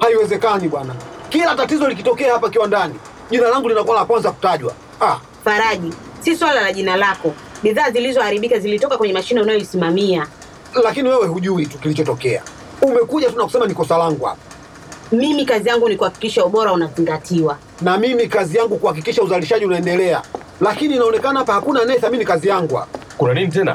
Haiwezekani bwana, kila tatizo likitokea hapa kiwandani jina langu linakuwa la kwanza kutajwa. Ah, Faraji, si swala la jina lako. Bidhaa zilizoharibika zilitoka kwenye mashine unayoisimamia. lakini wewe hujui tu kilichotokea. Umekuja tu na kusema ni kosa langu hapa, Mimi kazi yangu ni kuhakikisha ubora unazingatiwa. na mimi kazi yangu kuhakikisha uzalishaji unaendelea, lakini inaonekana hapa hakuna anayethamini kazi yangu hapa. Kuna nini tena?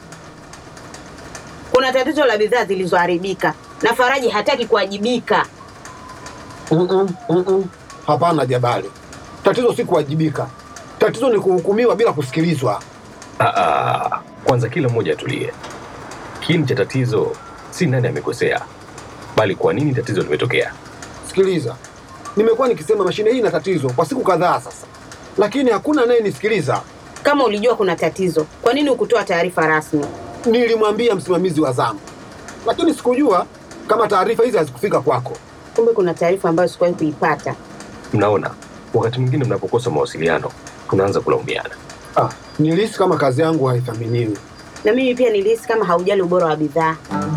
Kuna tatizo la bidhaa zilizoharibika na Faraji hataki kuwajibika. Mm-mm, mm-mm. Hapana Jabali, tatizo si kuwajibika, tatizo ni kuhukumiwa bila kusikilizwa. Ah, ah, kwanza kila mmoja atulie. Kiini cha tatizo si nani amekosea, bali kwa nini tatizo limetokea. Sikiliza, nimekuwa nikisema mashine hii ina tatizo kwa siku kadhaa sasa, lakini hakuna anayenisikiliza. Kama ulijua kuna tatizo, kwa nini hukutoa taarifa rasmi? Nilimwambia msimamizi wa zamu, lakini sikujua kama taarifa hizi hazikufika kwako. Kumbe kuna taarifa ambayo sikuwahi kuipata. Mnaona, wakati mwingine mnapokosa mawasiliano tunaanza kulaumiana. Ah, nilihisi kama kazi yangu haithaminiwi. Na mimi pia nilihisi kama haujali ubora wa bidhaa.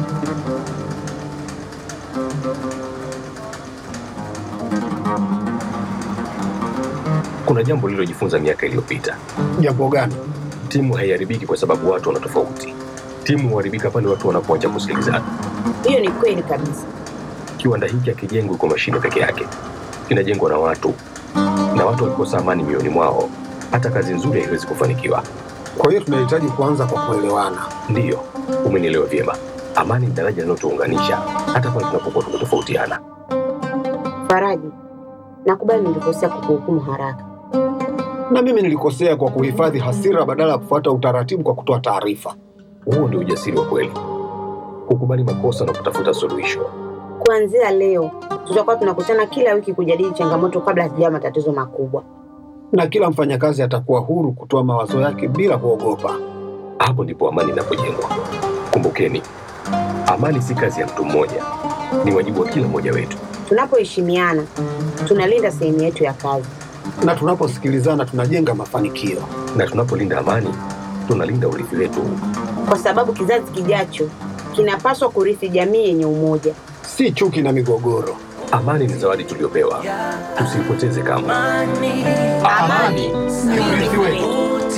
Kuna jambo lililojifunza miaka iliyopita. Jambo gani? Timu haiharibiki kwa sababu watu wana tofauti. Timu huharibika pale watu wanapoacha kusikilizana. Hiyo ni kweli kabisa. Kiwanda hiki hakijengwi kwa mashine peke yake, kinajengwa na watu, na watu wakikosa amani mioyoni mwao, hata kazi nzuri haiwezi kufanikiwa. Kwa hiyo tunahitaji kuanza kwa kuelewana. Ndiyo, umenielewa vyema. Amani ni daraja linalotuunganisha hata pale tunapokuwa tumetofautiana. Faraji, nakubali nilikosea kukuhukumu haraka. Na mimi nilikosea kwa kuhifadhi hasira badala ya kufuata utaratibu kwa kutoa taarifa. Huo ndio ujasiri wa kweli, kukubali makosa na kutafuta suluhisho. Kuanzia leo tutakuwa tunakutana kila wiki kujadili changamoto kabla hazijawa matatizo makubwa. Na kila mfanyakazi atakuwa huru kutoa mawazo yake bila kuogopa. Hapo ndipo amani inapojengwa. Kumbukeni, amani si kazi ya mtu mmoja, ni wajibu wa kila mmoja wetu. Tunapoheshimiana, tunalinda sehemu yetu ya kazi. Na tunaposikilizana tunajenga mafanikio. Na tunapolinda amani, tunalinda urithi wetu. kwa sababu kizazi kijacho kinapaswa kurithi jamii yenye umoja. Si chuki na migogoro. Amani ni zawadi tuliyopewa, tusiipoteze kamwe. Amani ni urithi wetu.